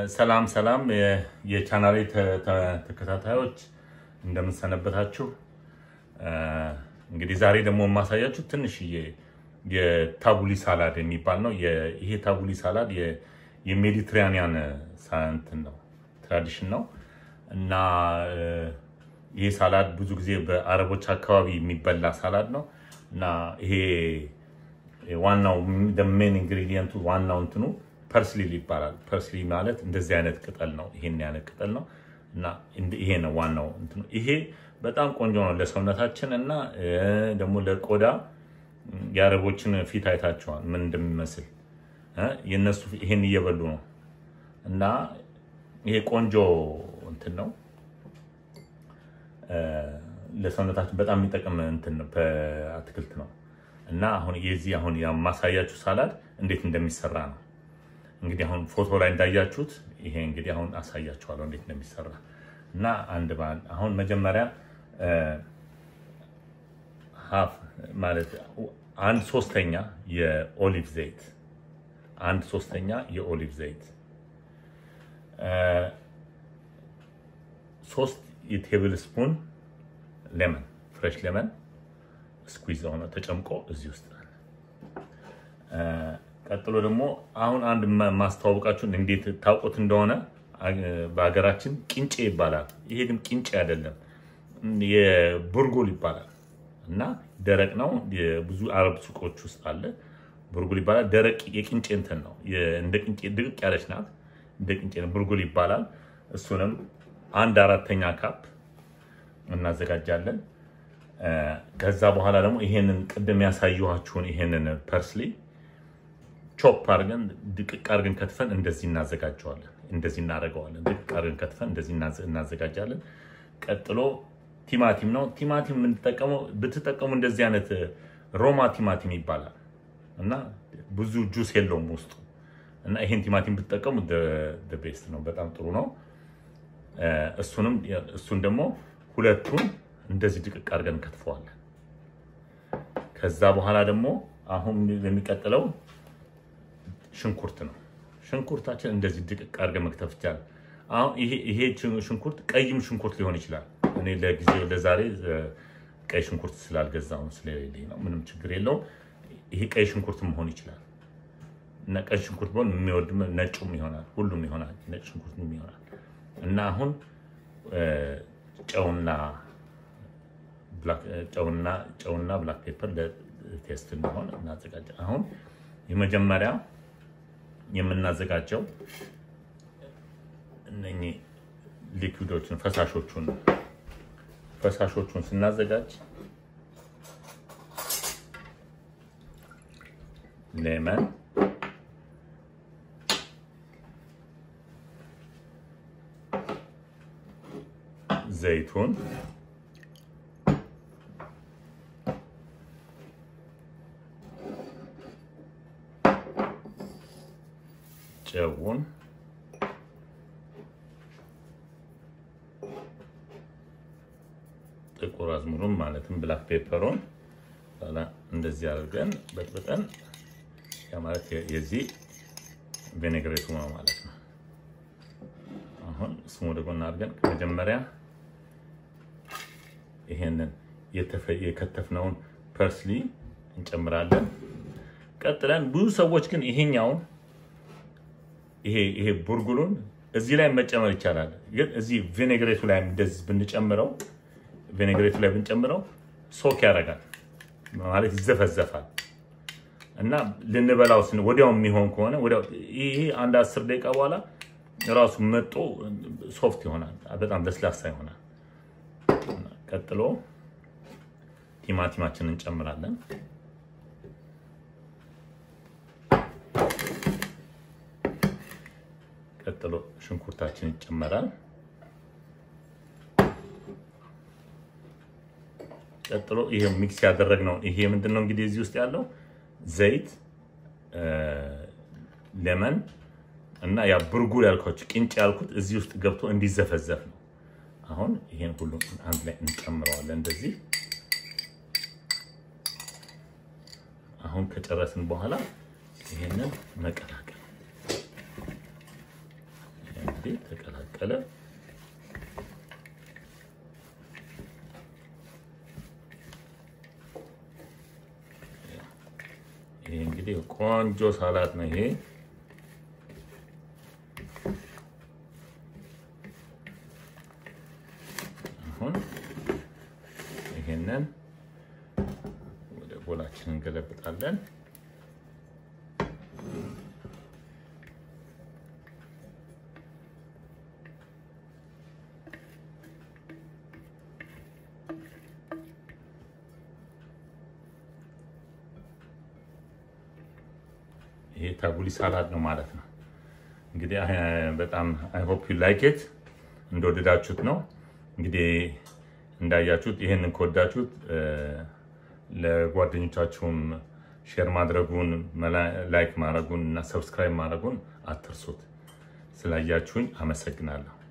ሰላም ሰላም የቻናሌ ተከታታዮች እንደምንሰነበታችሁ። እንግዲህ ዛሬ ደግሞ የማሳያችሁ ትንሽዬ የታቡሊ ሳላድ የሚባል ነው። ይሄ ታቡሊ ሳላድ የሜዲትራኒያን እንትን ነው ትራዲሽን ነው እና ይሄ ሳላድ ብዙ ጊዜ በአረቦች አካባቢ የሚበላ ሳላድ ነው እና ይሄ ዋናው ሜን ኢንግሪዲየንቱ ዋናው እንትኑ ፐርስሊ ይባላል። ፐርስሊ ማለት እንደዚህ አይነት ቅጠል ነው። ይሄን አይነት ቅጠል ነው እና ይሄ ነው ዋናው እንትኑ። ይሄ በጣም ቆንጆ ነው ለሰውነታችን እና ደግሞ ለቆዳ። የአረቦችን ፊት አይታቸዋል ምን እንደሚመስል የነሱ ይሄን እየበሉ ነው እና ይሄ ቆንጆ እንትን ነው ለሰውነታችን በጣም የሚጠቅም እንትን ነው አትክልት ነው እና አሁን የዚህ አሁን የማሳያችሁ ሳላድ እንዴት እንደሚሰራ ነው። እንግዲህ አሁን ፎቶ ላይ እንዳያችሁት ይሄ እንግዲህ አሁን አሳያችኋለሁ እንዴት እንደሚሰራ እና አንድ በአንድ አሁን መጀመሪያ ሀፍ ማለት አንድ ሶስተኛ የኦሊቭ ዘይት አንድ ሶስተኛ የኦሊቭ ዘይት ሶስት የቴብል ስፑን ሌመን ፍሬሽ ሌመን ስኩዊዝ ሆነ ተጨምቆ እዚህ ውስጥ ቀጥሎ ደግሞ አሁን አንድ ማስተዋወቃችሁን እንዴት ታውቁት እንደሆነ በሀገራችን ቂንጬ ይባላል። ይሄ ግን ቂንጬ አይደለም፣ የቡርጉል ይባላል እና ደረቅ ነው። ብዙ አረብ ሱቆች ውስጥ አለ። ቡርጉል ይባላል። ደረቅ የቂንጬ እንትን ነው። እንደ ቂንጬ ድቅቅ ያለች ናት። እንደ ቂንጬ ቡርጉል ይባላል። እሱንም አንድ አራተኛ ካፕ እናዘጋጃለን። ከዛ በኋላ ደግሞ ይሄንን ቅድም ያሳየኋችሁን ይሄንን ፐርስሊ ቾፕ አድርገን ድቅቅ አድርገን ከትፈን እንደዚህ እናዘጋጀዋለን። እንደዚህ እናደርገዋለን። ድቅቅ አድርገን ከትፈን እንደዚህ እናዘጋጃለን። ቀጥሎ ቲማቲም ነው። ቲማቲም የምንጠቀመው ብትጠቀሙ እንደዚህ አይነት ሮማ ቲማቲም ይባላል እና ብዙ ጁስ የለውም ውስጡ እና ይሄን ቲማቲም ብትጠቀሙ ቤስት ነው። በጣም ጥሩ ነው። እሱንም እሱን ደግሞ ሁለቱን እንደዚህ ድቅቅ አድርገን ከትፈዋለን። ከዛ በኋላ ደግሞ አሁን የሚቀጥለው ሽንኩርት ነው። ሽንኩርታችን እንደዚህ ድቅቅ አድርገን መክተፍ ይቻላል። አሁን ይሄ ሽንኩርት ቀይም ሽንኩርት ሊሆን ይችላል። እኔ ለጊዜው ለዛሬ ቀይ ሽንኩርት ስላልገዛው ስለሌለኝ ነው። ምንም ችግር የለውም። ይሄ ቀይ ሽንኩርት መሆን ይችላል እና ቀይ ሽንኩርት ቢሆን የሚወድ ነጩም ይሆናል፣ ሁሉም ይሆናል፣ ነጭ ሽንኩርትም ይሆናል እና አሁን ጨውና ጨውና ጨውና ብላክ ፔፐር ለቴስት እንዲሆን እናዘጋጀ አሁን የመጀመሪያ የምናዘጋጀው እነኚህ ሊኩዊዶችን ፈሳሾቹን ፈሳሾቹን ስናዘጋጅ ሌመን፣ ዘይቱን ጨውን ጥቁር አዝሙሩን ማለትም ብላክ ፔፐሩን እንደዚህ አድርገን በጥብጠን ያ ማለት የዚህ ቬኔግሬቱ ነው ማለት ነው። አሁን እሱም ወደ ጎን አድርገን መጀመሪያ ይሄንን የከተፍነውን ፐርስሊ እንጨምራለን። ቀጥለን ብዙ ሰዎች ግን ይሄኛውን ይሄ ቡርጉሉን እዚህ ላይ መጨመር ይቻላል። ግን እዚህ ቪኔግሬቱ ላይ እንደዚህ ብንጨምረው ቪኔግሬቱ ላይ ብንጨምረው ሶክ ያደርጋል ማለት ይዘፈዘፋል እና ልንበላው ወዲያው የሚሆን ከሆነ ይሄ አንድ አስር ደቂቃ በኋላ ራሱ መጦ ሶፍት ይሆናል፣ በጣም ለስላሳ ይሆናል። ቀጥሎ ቲማቲማችንን እንጨምራለን። ቀጥሎ ሽንኩርታችን ይጨመራል። ቀጥሎ ይሄ ሚክስ ያደረግነው ይሄ ምንድን ነው እንግዲህ እዚህ ውስጥ ያለው ዘይት፣ ሌመን እና ያ ብርጉል ያልኳችሁ ቅንጭ ያልኩት እዚህ ውስጥ ገብቶ እንዲዘፈዘፍ ነው። አሁን ይሄን ሁሉ አንድ ላይ እንጨምረዋለን እንደዚህ። አሁን ከጨረስን በኋላ ይሄንን መቀላቀል እንግዲህ ተቀላቀለ። ይሄ እንግዲህ ቆንጆ ሳላት ነው ይሄ። አሁን ይሄንን ወደ ቦላችን እንገለብጣለን። ይሄ ታቡሊ ሳላድ ነው ማለት ነው። እንግዲህ በጣም አይ ሆፕ ዩ ላይክ ኢት እንደወደዳችሁት ነው። እንግዲህ እንዳያችሁት ይህንን ከወዳችሁት ለጓደኞቻችሁም ሼር ማድረጉን ላይክ ማድረጉን እና ሰብስክራይብ ማድረጉን አትርሱት። ስላያችሁኝ አመሰግናለሁ።